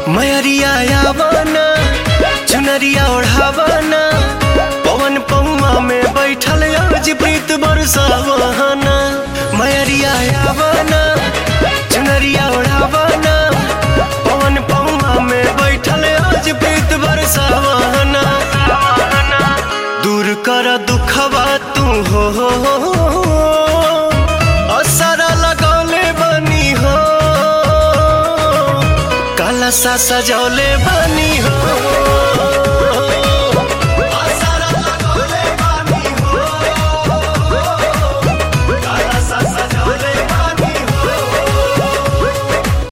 मयरिया यावना चुनरिया ओढ़ावना पवन पौआ में बैठल आज प्रीत बरसावना मयरिया यावना चुनरिया ओढ़ावना पवन पौआ में बैठल आज प्रीत बरसावना दूर कर दुखवा तू हो असरा लगौले बनी हो काला सा सजौले बनी हो